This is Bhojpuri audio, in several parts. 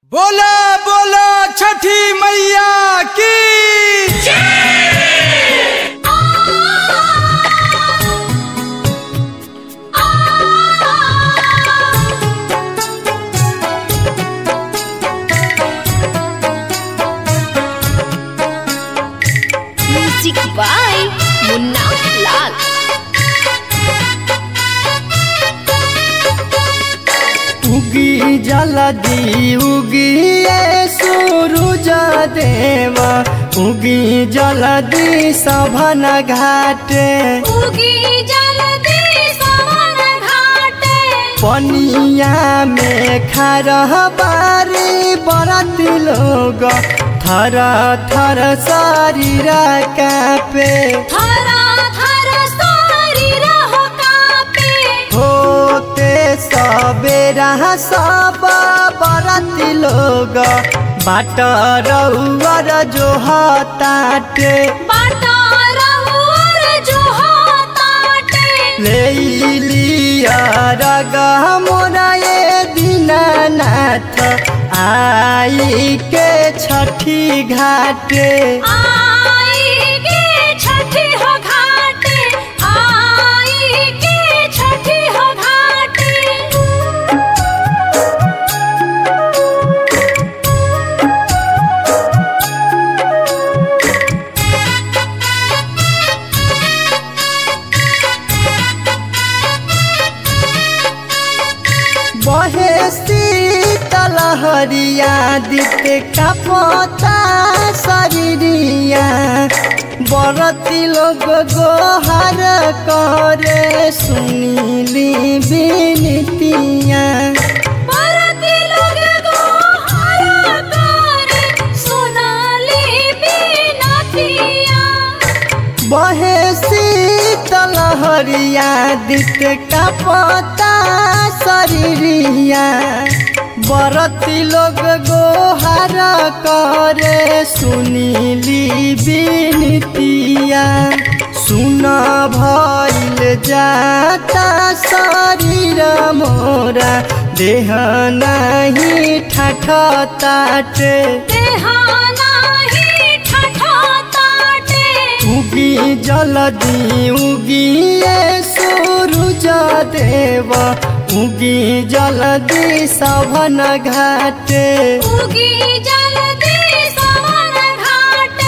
बोला बोला छठी मैया की म्यूजिक बाय मुन्ना लाल उगी जलदी उगी सूरज देवा उगी जलदी सभन घाटे उगी जल्दी सवन घाटे पनिया में खरह बारी बरत लोग थर थर शरीर कापे थरा थर सारी रहो कापे होते सबेरा सब बरत लोग बाट रउअर जो हताटे बाटा रहुअर जो हाताटे ले लिया रग मोरा ये दीनानाथ आई के छठी घाटे आई के छठी हो घाटे आई के छठी हो घाटे बहे शीतल हरिया दिते कपता शरीरिया बरती लोग गोहर करे सुनीली बिनतिया परती लोग गोहरा करे सोनाली बिनतिया बहे शीतल हरिया दित कपता शरीरिया बरती लोग गोहर करे सुनीली बिनतिया सुन भइल जाता शरीर मोरा देह नहीं ठाठताटे देहाना ही ठठा ताटे उगी जलदी उगी ये सूरज देव उगी जलदी सभन घाटे उगी जल्दी सवन घाटे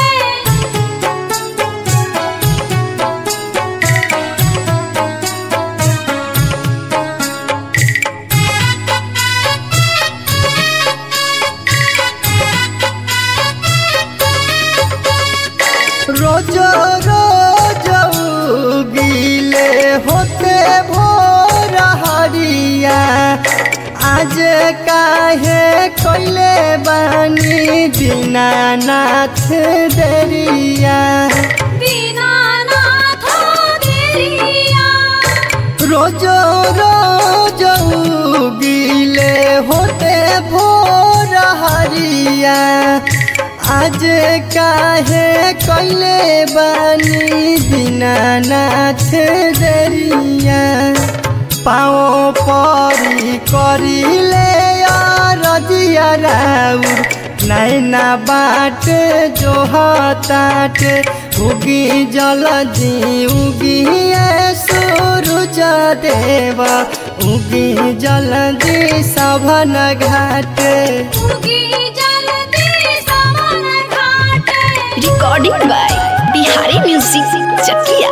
रोज रोज उगीले होते भोर हरिया आज काहे कैले बानी दीनानाथ देरिया दीनानाथ देरिया रोज रोज उगीले होते भोर हरिया आज काहे कैले बानी दीनानाथ दरिया पाओ परी करिले रजिया राउर नैना बाट जो हताट उगी जलदी उगी ये सूरज देव उगी जलदी सभन घाटे उगी जल्दी सवन घाटे recording by Bihari music Chakiya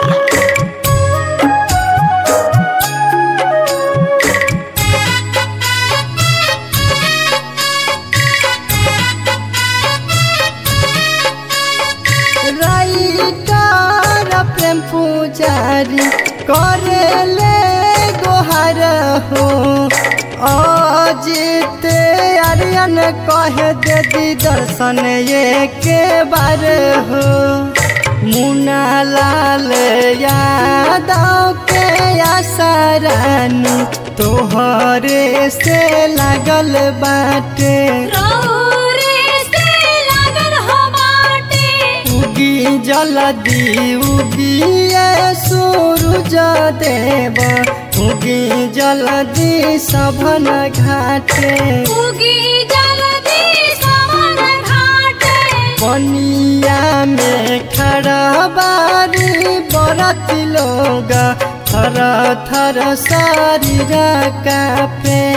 writer Prem Pujari करेले गोहर हो अजित आर्यन कह दे दर्शन एक बार हो मुना लाल यादव के आसारानी तोहरे से लागल बाटे रौरे से लागल हो बाटे उगी जलदी उगी ये सूरज देव उगी जलदी सभन घाटे उगी जल्दी बरती लोग थर थर शरीर कापे